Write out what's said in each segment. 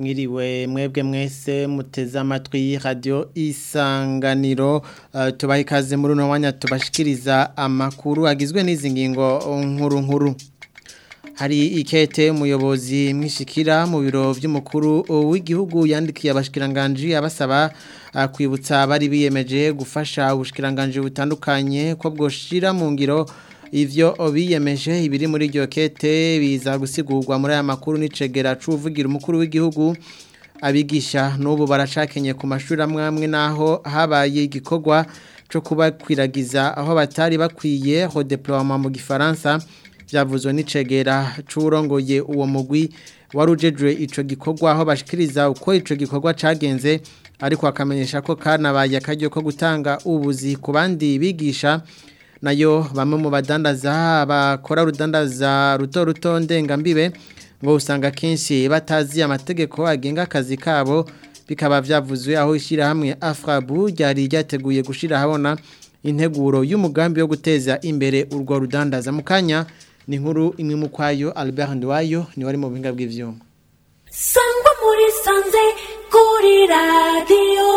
mwiriwe mwebwe mwese muteze amatwi radio isanganiro uh, tubaha ikaze muri uno mwanya tubashikiriza amakuru agizwe n'izi ngingo nkuru nkuru hari ikete umuyobozi mwishikira mu biro by'umukuru w'igihugu yandikiye abashikiranganje abasaba uh, kwibutsa bari biyemeje gufasha ubushikiranganje butandukanye ko bwoshira mu ngiro ivyo biyemeje ibiri muri iryo kete biza gusigurwa muri aya makuru n'icegera c'uvugira umukuru w'igihugu abigisha n'ubu baracakenye ku mashuri amwe amwe naho habaye igikorwa cyo kubakwiragiza aho batari bakwiye redeploiement mu gifaransa byavuzwe n'icegera c'urongoye uwo mugwi warujejwe ico gikorwa aho bashikiriza uko ico gikorwa cagenze ariko akamenyesha ko kanabaye akaryo ko gutanga ubuzi ku bandi bigisha nayo bamwe mu badandaza bakora urudandaza ruto ruto ndengambibe ngo usanga kenshi batazi amategeko agenga akazi kabo bikaba byavuzwe aho ishyirahamwe afrabu ryari ryateguye gushyira ahabona integuro y'umugambi wo guteza imbere urwo rudandaza mu kanya ni nkuru imwe mu kwayo albert nduwayo niwe ari mu buhinga bw'ibyuma sangwa muri sanze kuri radiyo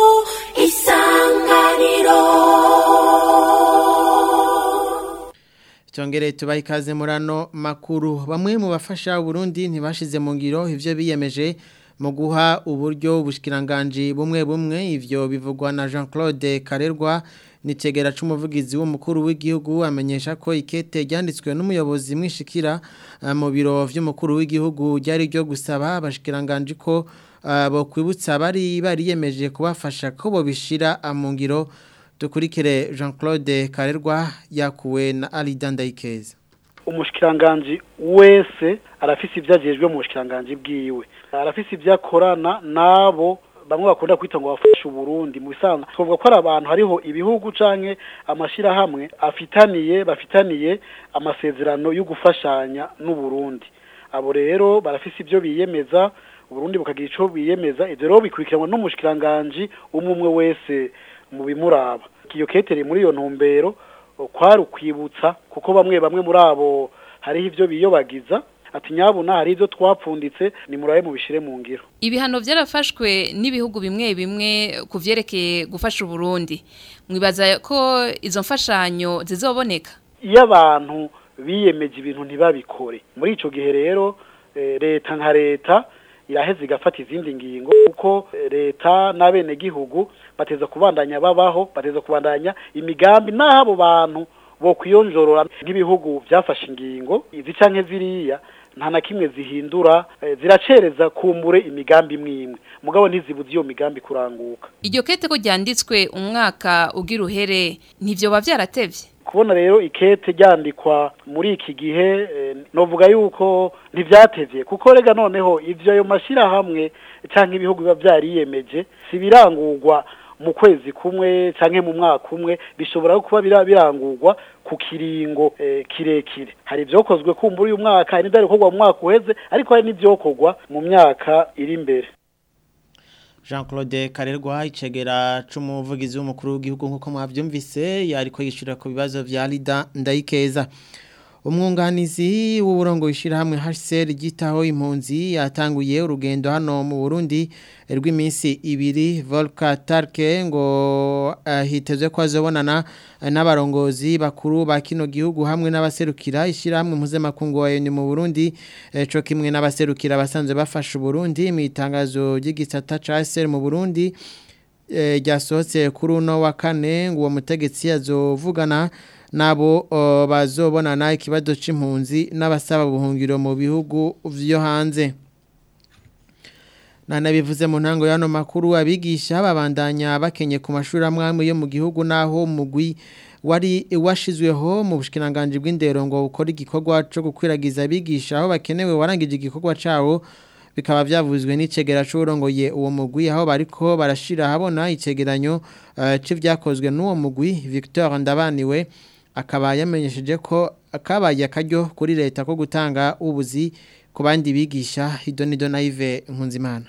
isanganiro Tongere tubaha ikaze muri ano makuru bamwe mu bafasha Burundi ntibashize mu ngiro ivyo biyemeje mu guha uburyo ubushikiranganje bumwe bumwe ivyo bivugwa na Jean-Claude Karerwa nitegera c'umuvugizi w'umukuru w'igihugu amenyesha ko ikete ryanditswe n'umuyobozi mwishikira uh, mu biro vy'umukuru w'igihugu ryari ryo gusaba abashikiranganje ko uh, bo kwibutsa bari bariyemeje kubafasha ko bo bishira mu ngiro dukurikire jean claude karerwa yakuwe na arida ndayikeza umushikiranganji wese arafise ibyo agejwe mu bushikiranganji bwiwe arafise ibyo akorana n'abo bamwe bakunda kwita ngo bafashe uburundi mu bisanzwe twavuga ko ari abantu hariho ibihugu canke amashirahamwe afitaniye bafitaniye amasezerano yo gufashanya n'uburundi abo rero barafise ibyo biyemeza uburundi bukagira ico biyemeza ivyo rero bikurikiranwa n'umushikiranganji umwe umwe wese mu bimuraba iyo ketere muri iyo ntumbero kwari ukwibutsa kuko bamwe bamwe muri abo hariho ivyo biyobagiza ati nyabuna hari ivyo twapfunditse ni murabe mu bishire mu ngiro ibihano byarafashwe n'ibihugu bimwe bimwe ku vyerekeye gufasha uburundi mwibaza ko izo mfashanyo zizoboneka iyo abantu biyemeje ibintu ntibabikore muri ico gihe rero leta nka leta iraheze igafata izindi ngingo kuko leta n'abenegihugu bateza kubandanya babaho bateza kubandanya imigambi n'aho abo bantu bo kwiyonjorora nk'ibihugu byafashe ingingo izi canke ziriya nta na kimwe zihindura ziracereza kumbure imigambi imwe imwe mugabo ntizibuze iyo migambi kuranguka iryo kete ko ryanditswe umwaka ugira uhere ntivyoba vyaratevye kubona rero ikete ryandikwa muri iki gihe novuga yuko ntivyatevye kuko rega noneho ivyo ayo mashirahamwe canke ibihugu biba vyariyemeje si birangurwa mu kwezi kumwe canke mu mwaka umwe bishobora kuba birangurwa ku kiringo kirekire hari ivyokozwe kumbura uyu mwaka hari n'ivyari gukorwa mu mwaka uheze ariko hari n'ivyokorwa mu myaka iri imbere jean claude karerwa icegera c'umuvugizi w'umukuru w'igihugu nk'uko mwavyumvise yariko yishura ku bibazo vya rida ndayikeza umwunganizi w'uburongo w'ishyirahamwe HCR ryitaho impunzi yatanguye urugendo hano mu Burundi rw'iminsi ibiri Volka Tarke ngo uh, hitezwe ko azobonana n'abarongozi bakuru ba kino gihugu hamwe n'abaserukira ishyirahamwe mpuzamakungu wa ni mu Burundi eh, co kimwe n'abaserukira basanzwe bafasha Burundi mu itangazo ry'igisata ca HCR mu Burundi ryasohotse eh, kuri uno wa kane ngo uwo mutegetsi azovugana nabo uh, bazobonana ikibazo c'impunzi n'abasaba buhungiro mu bihugu vyo hanze nana bivuze mu ntango y'ano makuru abigisha babandanya bakenye ku mashuri amwe yo mu gihugu naho mugwi wari washizweho mu bushikiranganje bw'indero ngo ukora igikorwa cyo gukwiragiza abigisha aho bakenewe warangije igikorwa cawo bikaba byavuzwe n'icegera c'urongoye uwo mugwi aho bariko barashira habona icegeranyo uh, c'ivyakozwe n'uwo mugwi Victor Ndabaniwe akaba yamenyesheje ko akabaye akaryo kuri leta ko gutanga ubuzi ku bandi bigisha idonido naive nkunzimana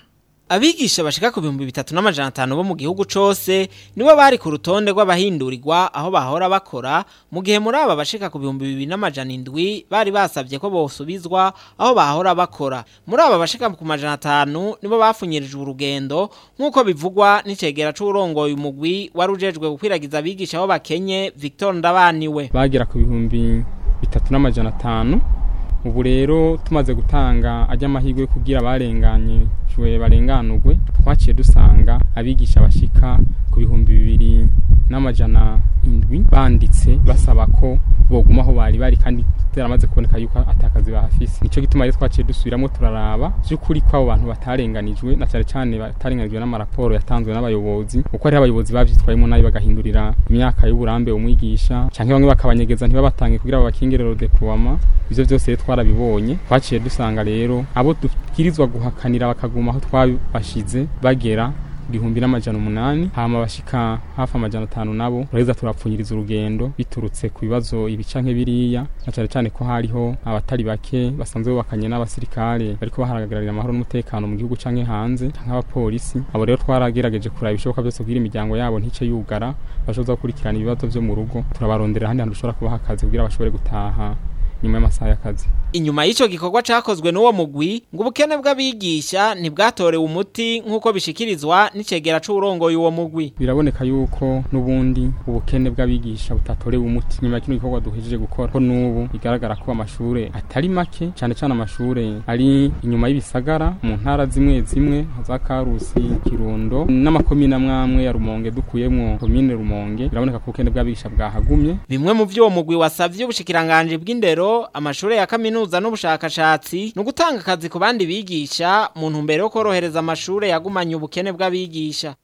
abigisha bashika ku bihumbi bitatu n'amajana atanu bo mu gihugu cose nibo bari ku rutonde rw'abahindurirwa aho bahora bakora mu gihe muri aba bashika ku bihumbi bibiri n'amajana indwi bari basabye ko bosubizwa aho bahora bakora muri aba bashika ku majana atanu nibo bafunyirijwe urugendo nk'uko bivugwa n'icegera c'urongoye umugwi wari ujejwe gukwiragiza abigisha aho bakenye Victor Ndabaniwe bagera ku bihumbi bitatu n'amajana atanu ubu rero tumaze gutanga ajya amahirwe kugira abarenganyijwe barenganurwe twaciye dusanga abigisha bashika ku bihumbi bibiri n'amajana indwi banditse basaba ko boguma aho bari bari kandi byaramaze kuboneka yuko atakazi bahafise nico gituma rero twaciye dusubiramo turaraba by'ukuri ko abo bantu batarenganijwe na cyane cyane batarenganijwe n'amaraporo yatanzwe n'abayobozi kuko hariho abayobozi bavyitwayemo nabi bagahindurira imyaka y'uburambe umwigisha canke bamwe bakabanyegeza ntibabatange kugira babakingire rodekuwama ivyo vyose rero twarabibonye twaciye dusanga rero abo dubwirizwa guhakanira bakaguma aho twabashize bagera ibihumbi n'amajana umunani hama bashika hafi amajana atanu nabo turaheza turapfunyiriza urugendo biturutse ku bibazo ibi canke biriya na cane cane ko hariho abatari bake basanzwe bubakanye n'abasirikare bariko baharagarira amahoro n'umutekano mu gihugu canke hanze canke abapolisi abo rero twaragerageje kuraba ibishoboka byose kugira imiryango yabo ntice yugara bashoboza gukurikirana ibibazo vyo mu rugo turabarondera ahandi hantu dushobora kubaha akazi kugira bashobore gutaha nyuma y'amasaha y'akazi inyuma y'ico gikorwa cakozwe n'uwo mugwi ngo ubukene bw'abigisha ntibwatorewe umuti nk'uko bishikirizwa n'icegera c'urongoye uwo mugwi biraboneka yuko n'ubundi ubukene bw'abigisha butatorewe umuti nyuma ya kino gikorwa duhejeje gukora ko n'ubu bigaragara ko amashure atari make cane cane amashure ari inyuma y'ibisagara mu ntara zimwe zimwe za Karusi Kirundo n'amakomine amwamwe ya Rumonge dukuyemwo komine Rumonge biraboneka ko ubukene bw'abigisha bwahagumye bimwe mu vy'uwo mugwi wasavye ubushikiranganje bw'indero amashure ya kaminuza n'ubushakashatsi ni ugutanga akazi ku bandi bigisha mu ntumbero yo korohereza amashure yagumanye ubukene bw'abigisha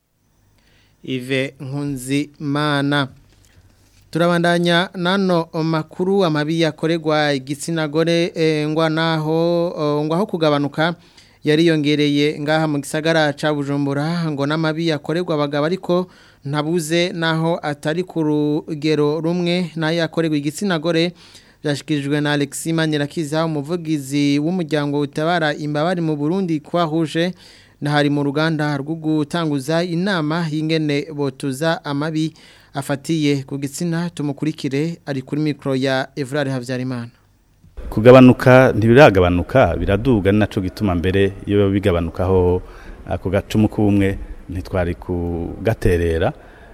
Ive Nkunzimana turabandanya nano makuru amabi yakorerwa igitsina gore eh, ngwa naho oh, ngwa ho kugabanuka yariyongereye ngaha mu gisagara ca Bujumbura ngo n'amabi yakorerwa abagabo ariko ntabuze naho atari ku rugero rumwe nayo yakorerwa igitsina gore byashyikirijwe na Alexis Manirakiza umuvugizi w'umuryango utabara imbabare mu Burundi kwahuje hari mu ruganda rwo gutanguza inama y'ingene botuza amabi afatiye ku gitsina tumukurikire ari kuri mikoro ya Evrard Havyarimana kugabanuka ntibiragabanuka biraduga ni naco gituma mbere iyo bigabanukaho ako gacumu k'ubumwe ntitwari kugaterera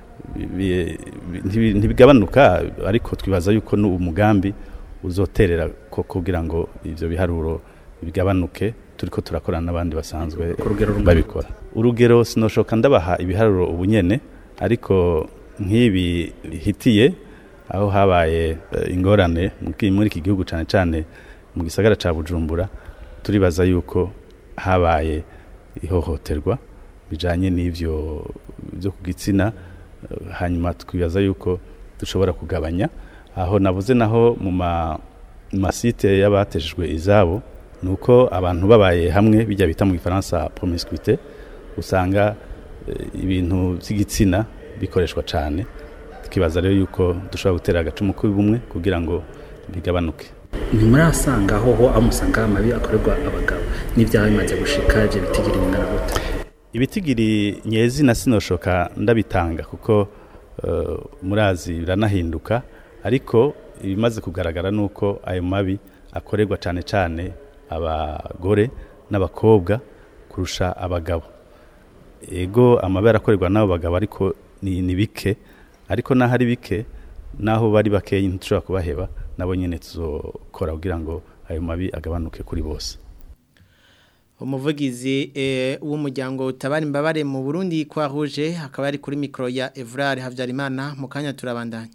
ntibigabanuka ariko twibaza yuko umugambi uzoterera ko kugira ngo ivyo biharuro bigabanuke turiko turakorana n'abandi basanzwe babikora urugero sinoshoka ndabaha ibiharuro ubunyene ariko nk'ibi hitiye aho habaye ingorane muri iki gihugu cyane cyane mu gisagara cya bujumbura turibaza yuko habaye ihohoterwa bijyanye n'ibyo byo ku gitsina hanyuma twibaza yuko dushobora kugabanya aho nabuze naho mu masite y'abatejejwe izabo ni uko abantu babaye hamwe bijya bita mu gifaransa promiscuité usanga ibintu by'igitsina bikoreshwa cyane tukibaza rero yuko dushobora gutera agacumu k'ubumwe kugira ngo bigabanuke ntimurasanga hoho aho musanga amabi akorerwa abagabo n'ibyaha bimaze gushika ibyo bitigiri bingana gute ibitigiri nyezi na sinoshoka ndabitanga kuko murazi biranahinduka ariko ibimaze kugaragara ni uko ayo mabi akorerwa cyane cyane abagore n'abakobwa kurusha abagabo ego amabara akorerwa n'abo bagabo ariko ni bike ariko naho ari bike naho bari bakeya ntitushobora kubaheba nabo nyine tuzokora kugira ngo ayo mabi agabanuke kuri bose umuvugizi w'umuryango utabara imbabare mu burundi kwa rouge akaba ari kuri mikoro ya Evrard Havyarimana mu kanya turabandanya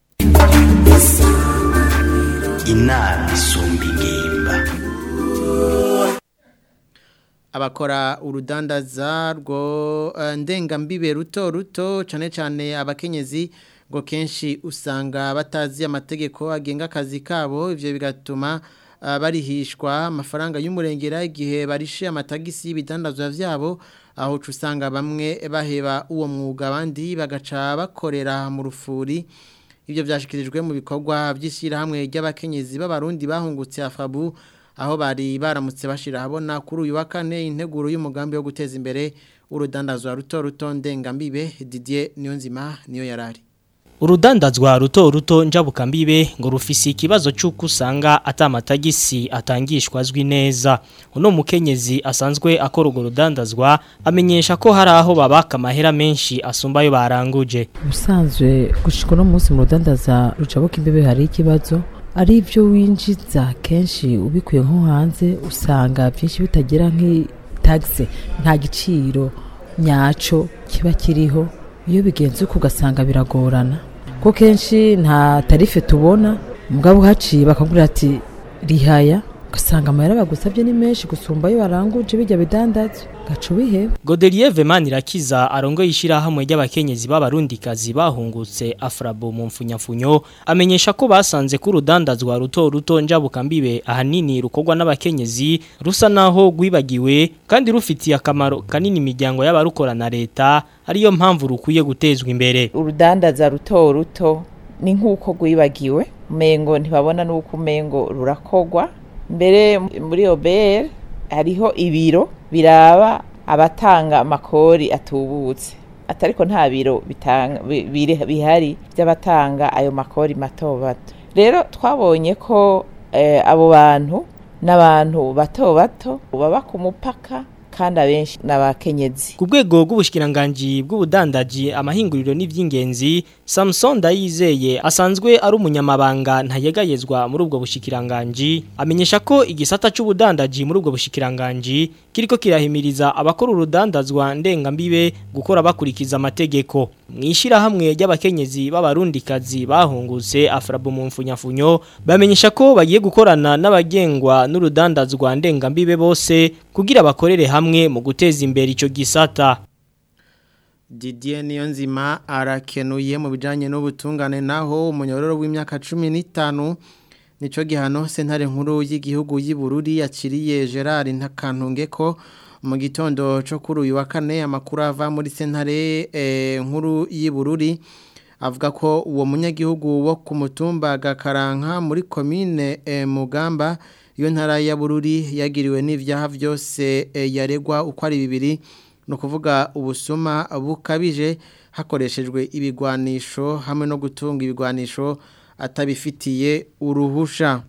inama isumba ingimba abakora urudandaza rwo ndengambibe ruto ruto cyane cyane abakenyezi ngo kenshi usanga batazi amategeko agenga akazi kabo ibyo bigatuma barihishwa amafaranga y'umurengera igihe barishe amatagisi y'ibidandazwa byabo aho usanga bamwe baheba uwo mwuga abandi bagaca bakorera mu rufuri ibyo byashyikirijwe mu bikorwa by'ishyirahamwe ry'abakenyezi b'abarundi bahungutse afabu aho bari baramutse bashira habona kuri uyu wa kane integuro y'umugambi wo guteza imbere urudandazwa ruto ruto ndengambibe Didier Niyonzima niyo yarari urudandazwa ruto ruto njabukambibe ngo rufise ikibazo cy'uko usanga atamatagisi atangishwa azwi neza uno mukenyezi asanzwe akora urwo rudandazwa amenyesha ko hari aho babaka amahera menshi asumba ayo baranguje ubusanzwe gushika uno munsi mu rudandaza rucabuka imbebe hari ikibazo ari ibyo winjiza kenshi ubikuye nko hanze usanga byinshi bitagira nk'itagisi nta giciro nyaco kiba kiriho iyo bigenze uko ugasanga biragorana ko kenshi nta tarife tubona mugabo uhaciye bakagura ati rihaya ugasanga amahera bagusabye ni menshi gusumba ayo baranguje bijya bidandaza gaca ubiheba Godelier Vemanirakiza arongoye ishirahamwe ry'abakenyezi b'abarundikazi bahungutse Afrabo mu mfunyafunyo amenyesha ko basanze ko urudandazwa ruto ruto njabukambibe ahanini rukorwa n'abakenyezi rusa naho gwibagiwe kandi rufitiye akamaro kanini imiryango y'abarukora na leta ariyo mpamvu rukwiye gutezwa imbere urudandaza ruto ruto ni nk'uko rwibagiwe umengo ntibabona n'uko umengo rurakogwa mbere muri obere hariho ibiro biraba abatanga amakori atubutse atariko nta biro bitanga bi- biri- bihari by'abatanga ayo makori mato bato rero twabonye ko eh, abo bantu n'abantu bato bato baba ku mupaka kandi abenshi n'abakenyezi Ku rwego rw'ubushikiranganje bw'ubudandaji amahinguriro n'ivy'ingenzi Samson Dayizeye asanzwe ari umunyamabanga ntayegayezwa muri ubwo bushikiranganje amenyesha ko igisata c'ubudandaji muri ubwo bushikiranganje kiriko kirahimiriza abakora urudandazwa ndengambibe gukora bakurikiza amategeko mwishira hamwe ry'abakenyezi b'abarundikazi bahungutse Afrabo mu mfunyafunyo bamenyesha ko bagiye gukorana n'abagengwa n'urudandazwa ndengambibe bose kugira bakorere hamwe mu guteza imbere ico gisata Didier Niyonzima arakenuye mu bijanye n'ubutungane naho umunyororo w'imyaka 15 nico gihano sentare nkuru y'igihugu y'Ibururi yakiriye Gerard Ntakantunge ko mu gitondo cyo kuri uyu wa kane amakuru ava muri sentare eh, nkuru y'Ibururi avuga ko uwo munyagihugu wo ku mutumba Gakaranka muri commune eh, Mugamba iyo ntara ya Bururi yagiriwe n'ivyaha byose eh, yaregwa uko ari bibiri no kuvuga ubusuma bukabije hakoreshejwe ibigwanisho hamwe no gutunga ibigwanisho atabifitiye uruhusha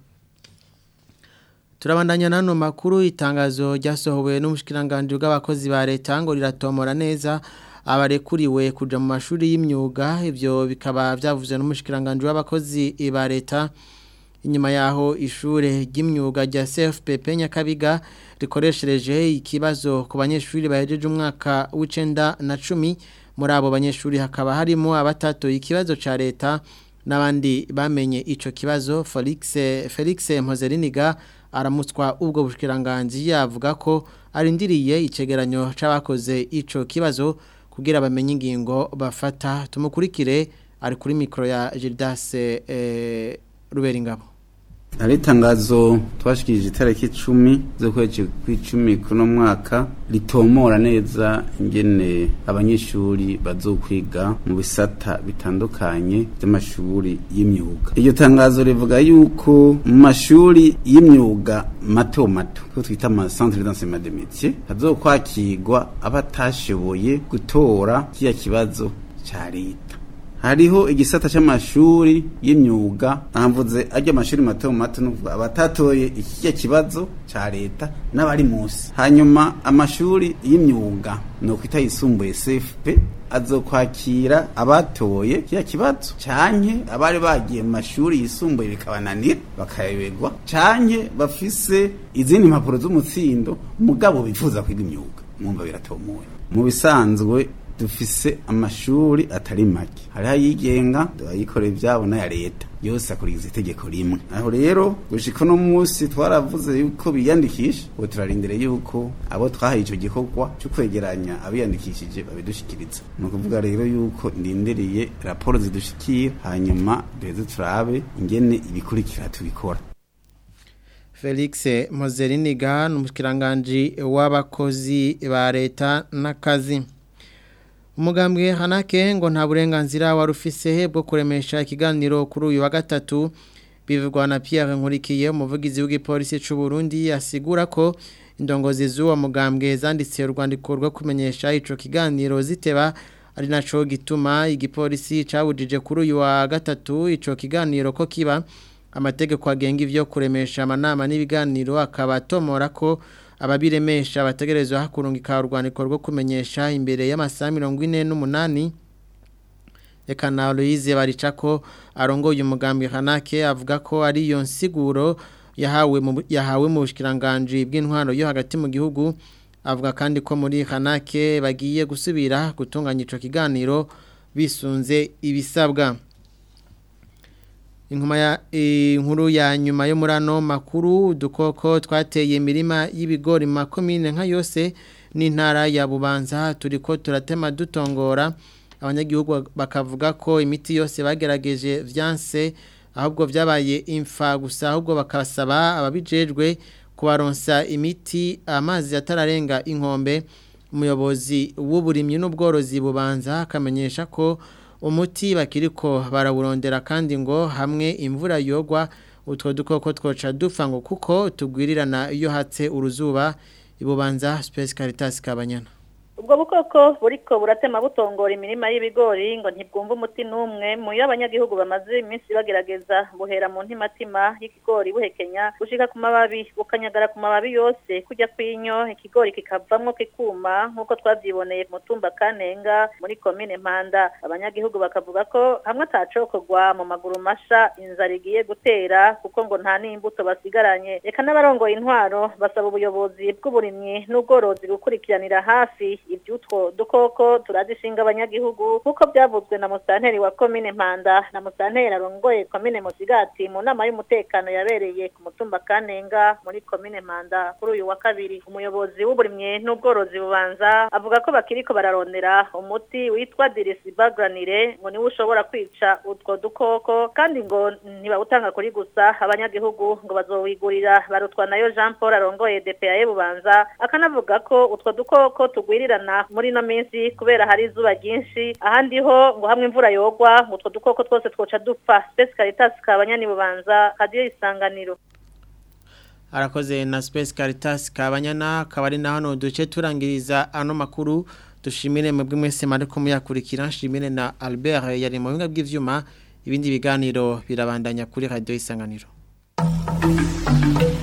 turabandanya nano makuru itangazo ryasohowe n'umushikiranganje bw'abakozi ba leta ngo riratomora neza abarekuriwe kuja mu mashuri y'imyuga ivyo bikaba byavuzwe n'umushikiranganje w'abakozi ba leta inyuma yaho ishure ry'imyuga rya CFPP Nyakabiga rikoreshereje ikibazo ku banyeshuri bahejeje umwaka w'icenda na cumi muri abo banyeshuri hakaba harimo abatatu ikibazo ca leta n'abandi bamenye ico kibazo Felix Felix Mpozeriniga aramutswa ubwo bushikiranganje yavuga ko arindiriye icegeranyo c'abakoze ico kibazo kugira bamenye ingingo bafata tumukurikire ari kuri mikro ya Gildas eh, Ruberingabo hari itangazo twashikirije itariki icumi z'ukwezi kw'icumi kuno mwaka ritomora neza ingene abanyeshuri bazokwiga mu bisata bitandukanye by'amashuri y'imyuga iryo tangazo rivuga yuko mu mashuri y'imyuga mato mato ko twita ama centre d'enseignement des métiers hazokwakirwa abatashoboye gutora kiya kibazo ca leta hariho igisata c'amashuri y'imyuga namvuze ajya amashuri mato mato nuvuga abatatoye iki kibazo ca leta n'abari munsi hanyuma amashuri y'imyuga no kwita yisumbuye CFP azokwakira abatoye kiya kibazo canke abari bagiye mu mashuri yisumbuye bikabananira bakayoberwa canke bafise izindi mpapuro z'umutsindo mugabo bifuza kwiga imyuga mwumva biratomoye mu bisanzwe dufise amashuri atari make hariho ayigenga ayikorera ibyabo n'aya leta yose akurikiza itegeko rimwe aho rero gushika uno munsi twaravuze yuko biyandikisha ubu turarindire yuko abo twahaye icyo gikorwa cyo kwegeranya abiyandikishije babidushikiriza ni ukuvuga rero yuko ndindiriye raporo zidushikira hanyuma duheze turabe ingene ibikurikira tubikora Felix Mpozeriniga ni umushikiranganje w'abakozi ba leta n'akazi umugambwe hanake ngo nta burenganzira wari ufise bwo kuremesha ikiganiro kuri uyu wa gatatu bivugwa na Pierre Nkurikiye umuvugizi w'igipolisi c'u Burundi asigura ko indongozi z'uwo mugambwe zanditse urwandiko rwo kumenyesha ico kiganiro ziteba ari naco gituma igipolisi cabujije kuri uyu wa gatatu ico kiganiro ko kiba amategeko agenga ivyo kuremesha amanama n'ibiganiro akaba atomora ko ababiremesha bategerezwa hakurungika urwandiko rwo kumenyesha imbere y'amasaha mirongo ine n'umunani reka na Louise baricako arongoye umugambi Hanake avuga ko ari iyo nsiguro yahawe mu yahawe mu bushikiranganje bw'intwaro yo hagati mu gihugu avuga kandi ko muri Hanake bagiye gusubira gutunganya ico kiganiro bisunze ibisabwa Inkuma ya inkuru ya nyuma yo murano makuru dukoko twateye imirima y'ibigori makomine nka yose n'intara ya Bubanza turiko turatema dutongora abanyagihugu bakavuga ko imiti yose bagerageje vyanse ahubwo vyabaye imfa gusa ahubwo bakasaba ababijejwe kubaronsa imiti amazi atararenga inkombe umuyobozi w'uburimyi n'ubworozi bubanza akamenyesha ko umuti bakiriko barawurondera kandi ngo hamwe imvura yogwa utwo dukoko twoca dupfa ngo kuko tugwirirana iyo hatse uruzuba ibubanza Space Caritas Kabanyana ubwo bukoko buriko buratema butongora imirima y'ibigori ngo ntibwumva umuti n'umwe mu yo abanyagihugu bamaze iminsi bagerageza buhera mu ntimatima y'ikigori buhekenya gushika ku mababi bukanyagara ku mababi yose kujya kw'inyo ikigori kikavamwo kikuma nk'uko twavyiboneye mu tumba kanenga muri komine mpanda abanyagihugu bakavuga ko hamwe atacokorwa mu maguru masha inzara igiye gutera kuko ngo nta n'imbuto basigaranye reka n'abarongoye intwaro basaba ubuyobozi bw'uburimyi n'ubworozi gukurikiranira hafi iby'utwo dukoko turazishinga abanyagihugu nk'uko byavuzwe na musanteri wa komine mpanda na musanteri arongoye komine musigati mu nama y'umutekano yabereye ku mutumba kanenga muri komine mpanda kuri uyu wa kabiri umuyobozi w'uburimyi n'ubworozi bubanza avuga ko bakiriko bararondera umuti witwa dirisibagranire ngo niwe ushobora kwica utwo dukoko kandi ngo ntibawutanga kuri gusa abanyagihugu ngo bazowigurira barutwa nayo jean paul arongoye dpa bubanza akanavuga ko utwo dukoko tugwirirana muri ino minsi kubera hari izuba ryinshi ahandi ho ngo hamwe imvura yogwa ngo utwo dukoko twose twoca dupfa spesi caritas kabanyani bubanza kadiyo isanganiro arakoze na Space Caritas kabanyana akaba ari na hano duce turangiriza ano makuru dushimire mwebwe mwese mariko muyakurikira nshimire na Albert yari mu binga bw'ivyuma ibindi biganiro birabandanya kuri radio isanganiro